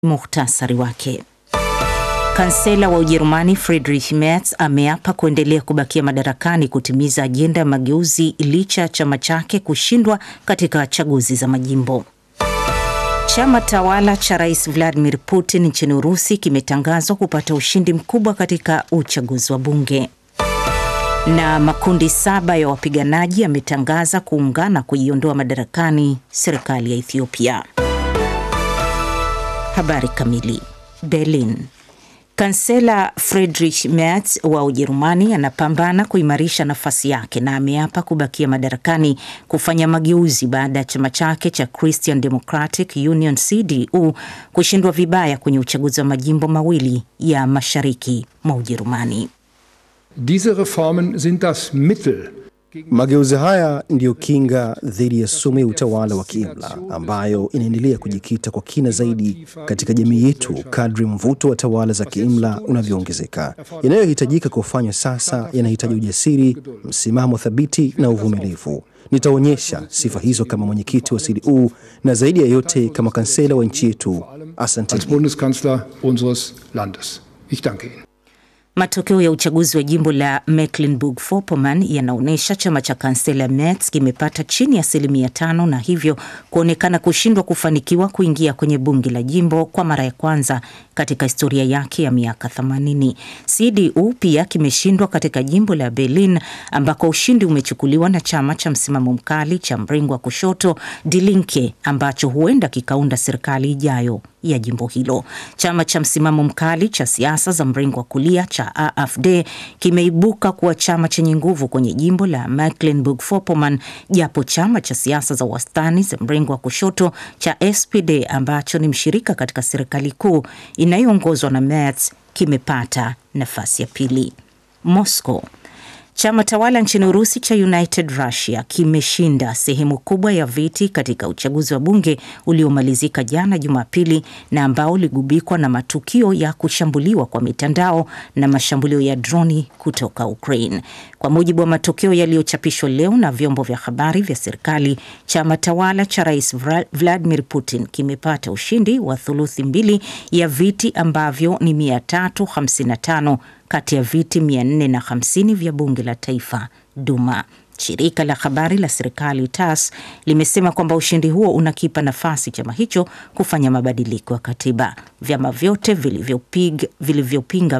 Muhtasari wake. Kansela wa Ujerumani Friedrich Merz ameapa kuendelea kubakia madarakani kutimiza ajenda ya mageuzi licha ya chama chake kushindwa katika chaguzi za majimbo. Chama tawala cha Rais Vladimir Putin nchini Urusi kimetangazwa kupata ushindi mkubwa katika uchaguzi wa bunge. Na makundi saba ya wapiganaji yametangaza kuungana kuiondoa madarakani serikali ya Ethiopia. Habari kamili. Berlin. Kansela Friedrich Merz wa Ujerumani anapambana kuimarisha nafasi yake na ameapa kubakia madarakani kufanya mageuzi baada ya chama chake cha Christian Democratic Union CDU kushindwa vibaya kwenye uchaguzi wa majimbo mawili ya mashariki mwa Ujerumani. Diese Reformen sind das Mittel Mageuzi haya ndiyo kinga dhidi ya sumu ya utawala wa kiimla ambayo inaendelea kujikita kwa kina zaidi katika jamii yetu kadri mvuto wa tawala za kiimla unavyoongezeka. Yanayohitajika kufanywa sasa yanahitaji ujasiri, msimamo thabiti na uvumilivu. Nitaonyesha sifa hizo kama mwenyekiti wa CDU na zaidi ya yote kama kansela wa nchi yetu. als Asante. Bundeskanzler unseres Landes. Ich danke Ihnen. Matokeo ya uchaguzi wa jimbo la Mecklenburg-Vorpommern yanaonyesha chama cha kansela Merz kimepata chini ya asilimia tano na hivyo kuonekana kushindwa kufanikiwa kuingia kwenye bunge la jimbo kwa mara ya kwanza katika historia yake ya miaka 80. CDU pia kimeshindwa katika jimbo la Berlin ambako ushindi umechukuliwa na chama cha msimamo mkali cha mrengo wa kushoto Die Linke ambacho huenda kikaunda serikali ijayo ya jimbo hilo. Chama cha msimamo mkali cha siasa za mrengo wa kulia cha AfD kimeibuka kuwa chama chenye nguvu kwenye jimbo la Mecklenburg-Vorpommern, japo chama cha siasa za wastani za mrengo wa kushoto cha SPD ambacho ni mshirika katika serikali kuu inayoongozwa na Merz kimepata nafasi ya pili. Moscow. Chama tawala nchini Urusi cha United Russia kimeshinda sehemu kubwa ya viti katika uchaguzi wa bunge uliomalizika jana Jumapili na ambao uligubikwa na matukio ya kushambuliwa kwa mitandao na mashambulio ya droni kutoka Ukraine. Kwa mujibu wa matokeo yaliyochapishwa leo na vyombo vya habari vya serikali, chama tawala cha Rais Vladimir Putin kimepata ushindi wa thuluthi mbili ya viti ambavyo ni 355 kati ya viti 450 vya bunge la taifa Duma. Shirika la habari la serikali TASS limesema kwamba ushindi huo unakipa nafasi chama hicho kufanya mabadiliko ya katiba. Vyama vyote vilivyopinga